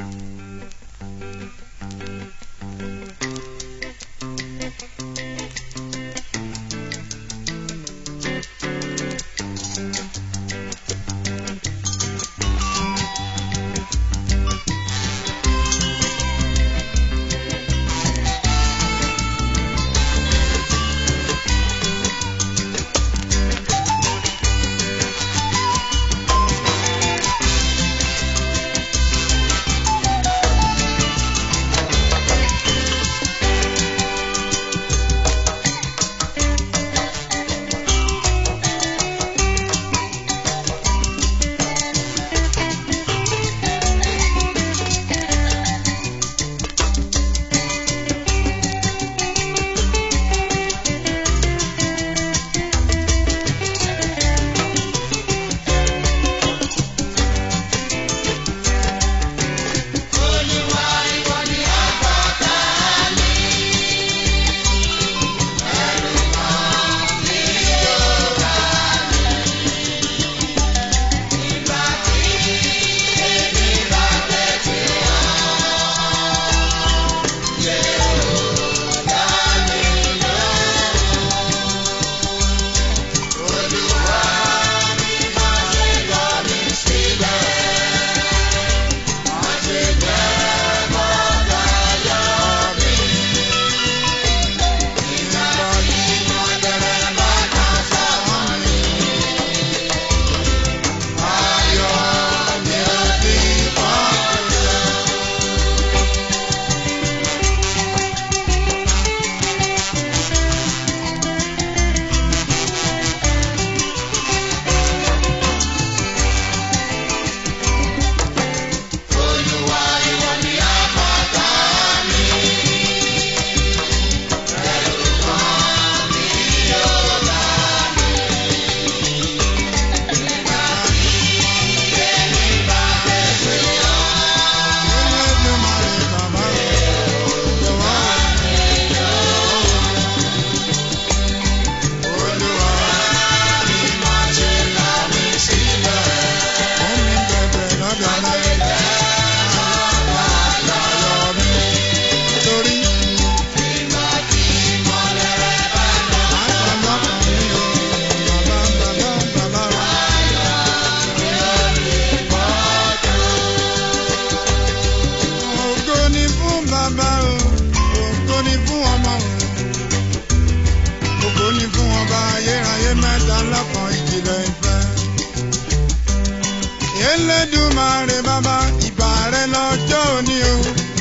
Elédùmarè bàbá ìbà rẹ lọ́jọ́ òní o.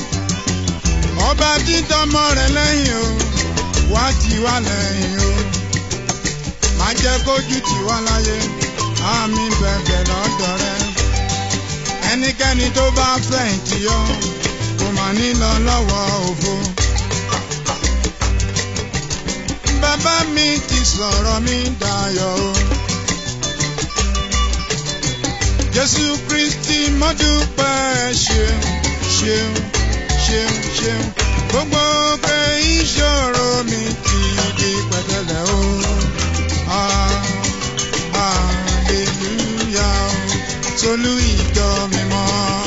Ọba títọ́mọ rẹ lẹ́yìn o, wá tì wá lẹ́yìn o. Má jẹ́ kójú tì wá láyé, àmì bẹ̀bẹ̀ lọ́dọ̀ rẹ. Ẹnikẹ́ni tó bá fẹ̀yìntì yọ, kò mà ní lọ lọ́wọ́ òfo. Bàbá mi ti sọ̀rọ̀ mi dayọ̀ o. Jésù Kristi mo dúpẹ́ ṣeun ṣeun ṣeun ṣeun gbogbo pé ìṣòro mi ti di pẹ̀tẹ́lẹ̀ o. Ah, Hallelujah o, Tolú ìjọ mímọ́.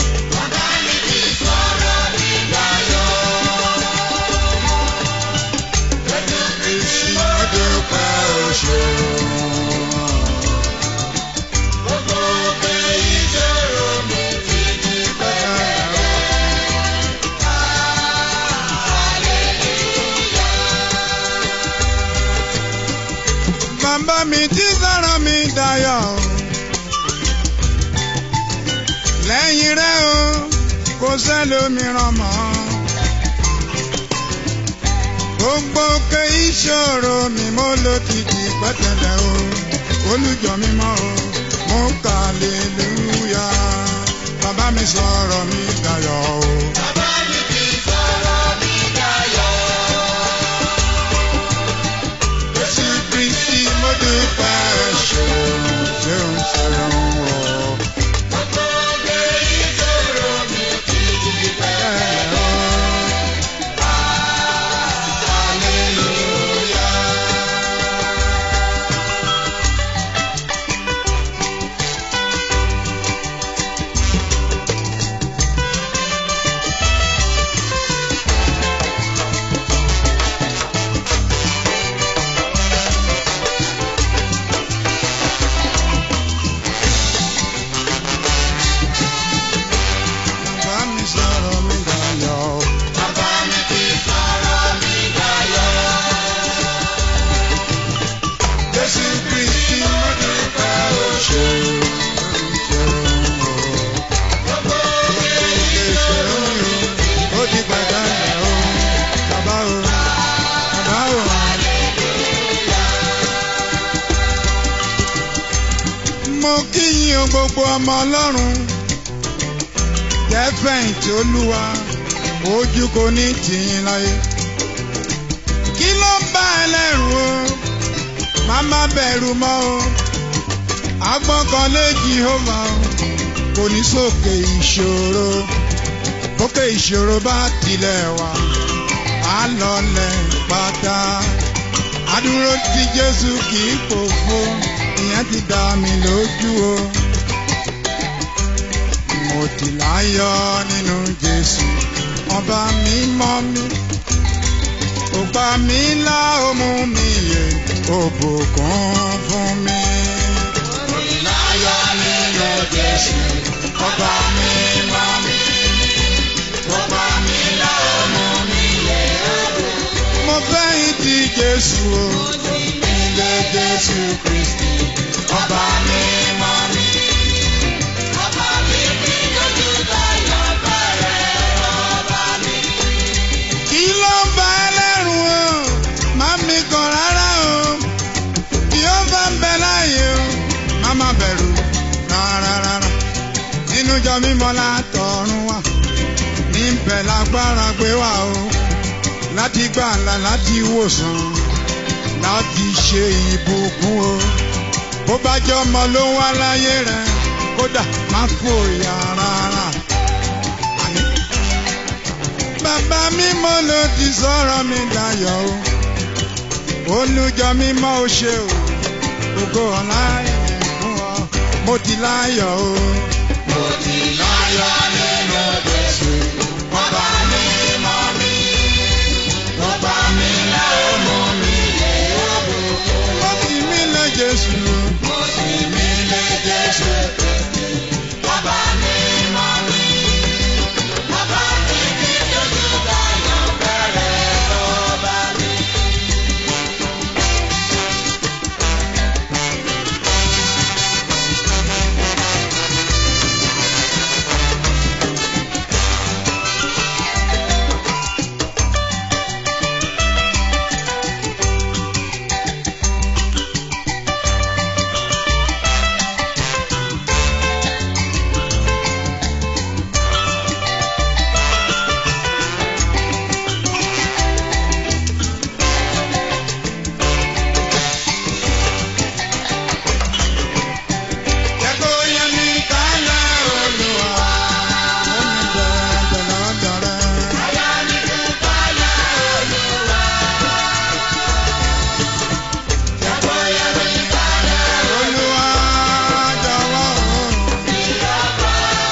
Kristi mo dúpẹ́ o ṣeun. Gbogbo pé ìṣòro mi ti di pẹ̀tẹ́lẹ̀ o. Bàbá mi tí sọ̀rọ̀ mi dayọ̀. Lẹ́yìn rẹ̀ o, kò sẹ́lòmíràn mọ́. Gbogbo pé ìṣòro mi mo ló ti di pẹ̀tẹ́lẹ̀ o. Olùjọ mi mọ́ o, mo kà lélúyà. Bàbá mi sọ̀rọ̀ mi dayọ̀ o. Jésù Kristi mo dúpẹ́ ṣeun ṣeun ṣeun o. Bẹ́ẹ̀ o. gbogbo ọmọ ọlọ́run tẹ́fẹ̀yìntì olúwa ojú kò ní tìyín láyé. kí ló ń bá ẹ lẹ́rù o má má bẹ̀rù mọ́ o agbọ́kànlé jehova o kò ní sókè ìṣòro bókè ìṣòro bá tilẹ̀ wá á lọlẹ̀ pátá adúró tí jésù kì í pòfo ìyẹn ti dá mi lójú o mo ti láyọ̀ nínú jésù ọba mímọ́ mi ó gbà mí là ó mú mi yè ó bùkún fún mi. mo ti láyọ̀ nínú jésù ọba mímọ́ mi ó gbà mí là ó mú mi yè ó bùkún. mo fẹ́ ìdí jésù o ilé jésù kristi ọba mímọ́ mi. ọba mi kí lójú tayọ̀ bẹ̀rẹ̀ ọba mi. kí ló ń bá ẹlẹ́rù o má mi kàn rárá o kí ó bá ń bẹ láàyè o má má bẹ̀rù rárá rárá nínú jọ mímọ́ látọ̀run wá níbẹ̀ lágbára gbé wá o láti gbàlà láti wòsàn láti ṣe ìbùkún o bó bá jẹ́ ọmọ ló wá láyé rẹ kódà má fòyà rárá. Àní. Bàbá mímọ́ ló ti sọ̀rọ̀ mi dayọ̀ o. Olùjọ mímọ́ ò ṣe o. Ògo ọ̀la ìyẹn fún ọ. Mo ti láyọ̀ o. Mo ti láyọ̀ nínú Jésù. Ọba mímọ́ mi. Ọba mi là ó mú mi lé òbò. Mo ti mí lé Jésù. Mo ti mí lé Jésù. Ọba mímọ́ mi. Ọba mi kí lójú tayọ̀ bẹ̀rẹ̀ ọba mi. Jẹ́ kó yé mi kálẹ̀ Olúwa, ó ní bẹ̀rẹ̀ lọ́dọ̀ rẹ̀. Jẹ́ kó yé mi kálẹ̀ Olúwa, jọ̀wọ́ o.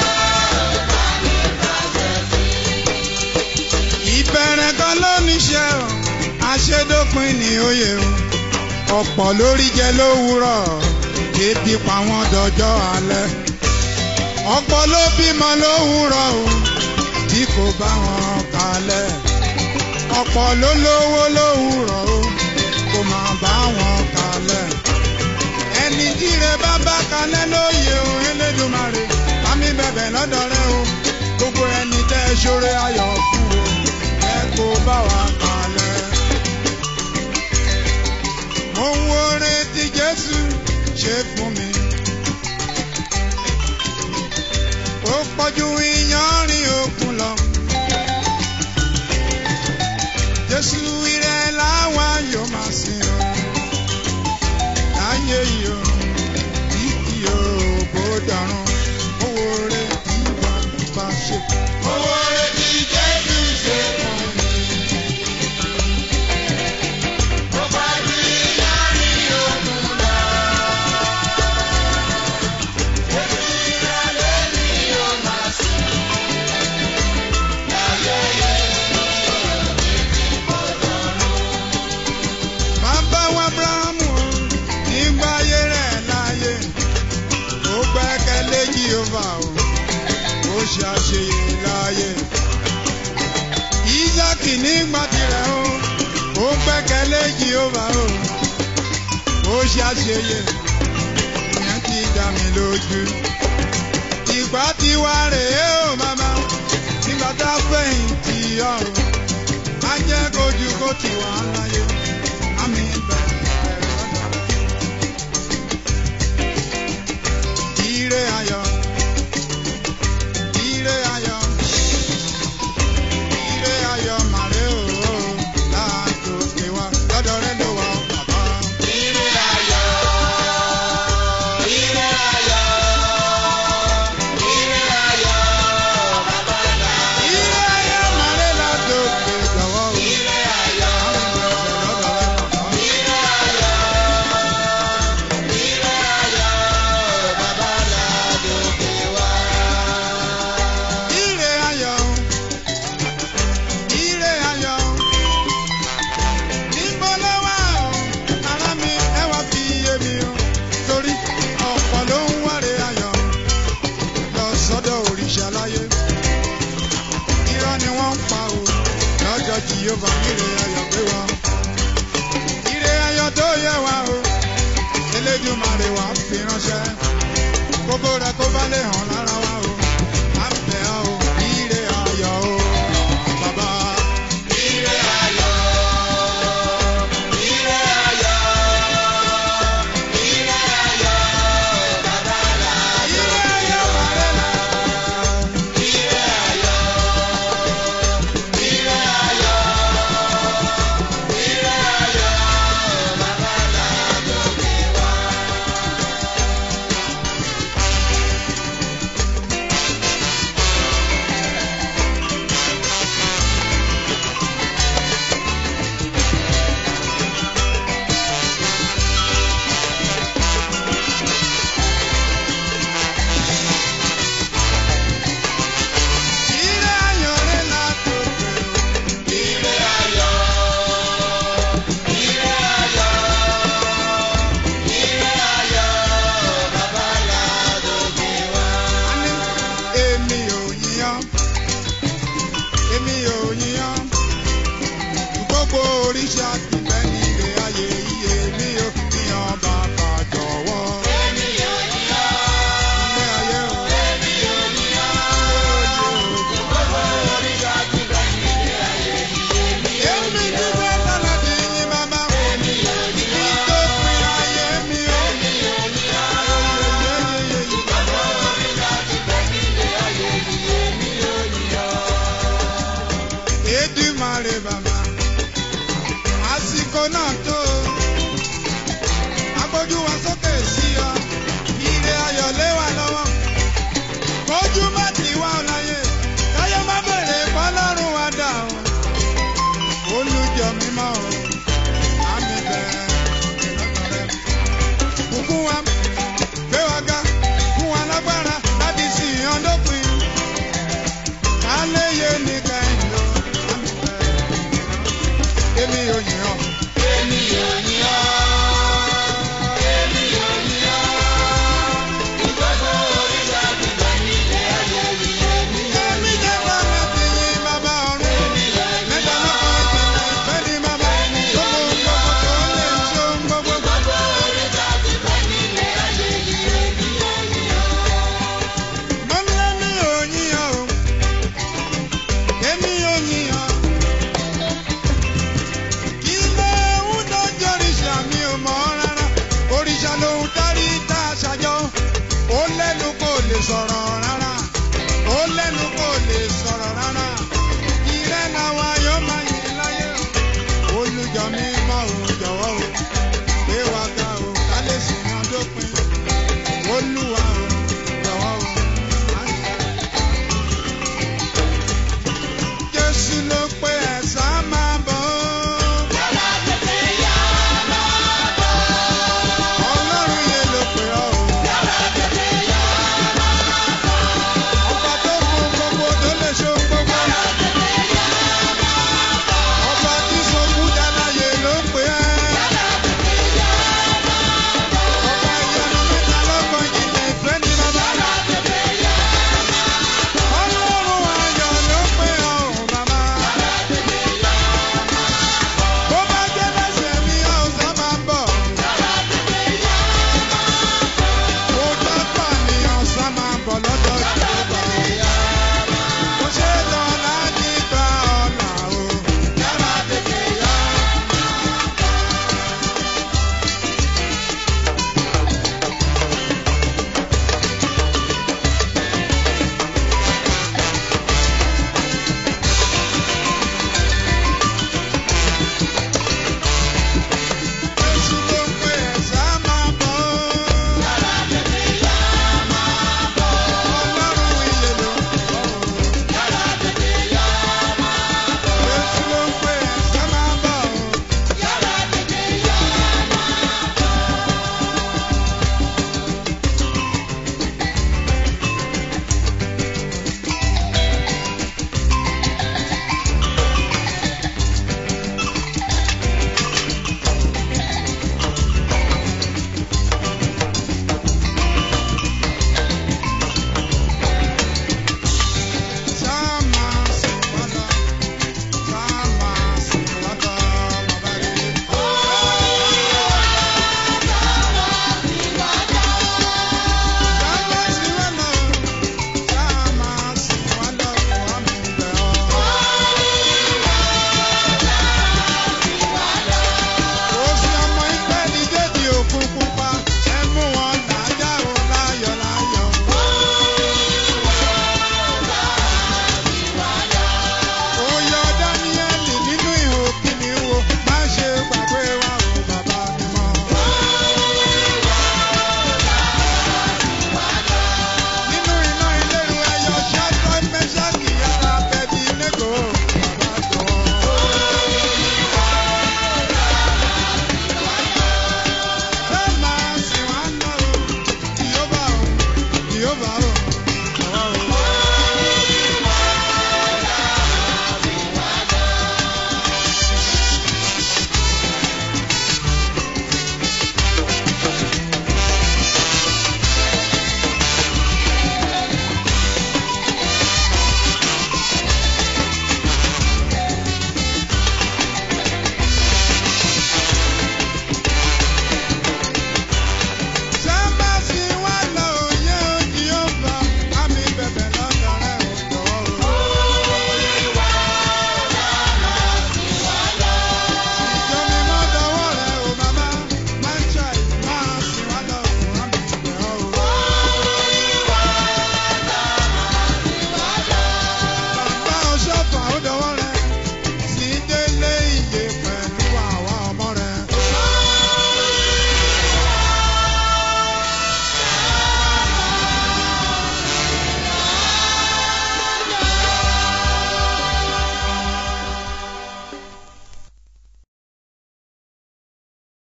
Ìbẹ̀rẹ̀ kan ló níṣẹ́ o, àṣedópin ni òye o. Ọ̀pọ̀ lórí jẹ lówùúrọ̀, ebi pa wọ́n dọjọ́ alẹ́. Ọ̀pọ̀ ló bímọ lówùúrọ̀ o, tí kò bá wọn kalẹ̀. Ọ̀pọ̀ ló lówó lówùúrọ̀ o, kò má bá wọn kalẹ̀. Ẹni jíire bá bá kalẹ̀ lóye o, Elédùmarè, bá mi bẹ̀bẹ̀ lọ́dọ̀ rẹ o. Gbogbo ẹni tẹ́ ṣoore ayọ̀ fún o, ẹ kó bá wa kalẹ̀. Mo ń wo retí Jésù ṣe fún mi. Ó pọ̀jù iyanrìn òkun lọ. Jésù ìrẹ̀ láwa yóò máa sìn o. Láyé yìí o, títí o bó dọ̀run. Mo wo retí bàbá ṣe. Mo wo retí Jésù ṣe fún mi. Ó pọ̀jù iyanrìn òkun lọ. Jésù ìrẹ̀ lẹ́ni yóò máa sìn. Láyé yìí. Bàbá wa Abrahamu o, nígbà ayé rẹ̀ láyé, ó gbẹ́kẹ̀lé Jehova o, ó ṣe àṣeyẹ láyé. Ísákì nígbà tirẹ̀ o, ó gbẹ́kẹ̀lé Jehova o, ó ṣe àṣeyẹ. Ìyẹn ti dá mi lójú. Ìgbà tiwa rèé o màmá, nígbà tá a fẹ̀yìntì ọ̀run, á jẹ́ kojú kó tiwa láyé. Àmì bẹ̀rẹ̀ lọ́dọ̀ rẹ̀. Ire ayọ̀ Jèhófà ire ayọ̀ gbé wọn. Ire ayọ̀ tó yẹ wá o, Elédùmarè wá fi ránṣẹ́. Kókó rẹ̀ kó bá lè hàn lára wa o. À ń bẹ̀ ọ́ o, ire ayọ̀ o, bàbá. Ire ayọ̀, ire ayọ̀, ire ayọ̀, bàbá làdó. Ire ayọ̀ bàrẹ̀ là. Ire ayọ̀, ire ayọ̀, ire ayọ̀, bàbá làdó gbé wá. Ire ayọ̀ rẹ̀ là tó pé o. Ire ayọ̀, ire ayọ̀, ire ayọ̀, bàbá làdó gbé wá. Àní èmi ò yíyan, èmi ò yíyan. Gbogbo oríṣi àtìfẹ́ ní ilé ayé iye mi ò yíyan bàbá jọ̀wọ́. Èmi ò yíyọ, Ilé ayé o, èmi ò yíyọ. ilé ayé o. Gbogbo oríṣà ti bẹ nílé ayé yìí, èmi ò Èmi yíyọ. dúpẹ́ sọ́nà tí yín bàbá. Èmi ò yíyọ, Ìtòpin ayé mi o. èmi ò yíyọ. Yeyeyeye. Gbogbo oríṣà ti bẹ nílé ayé yìí, èmi ò yíyọ. Èdùmàrè bàbá.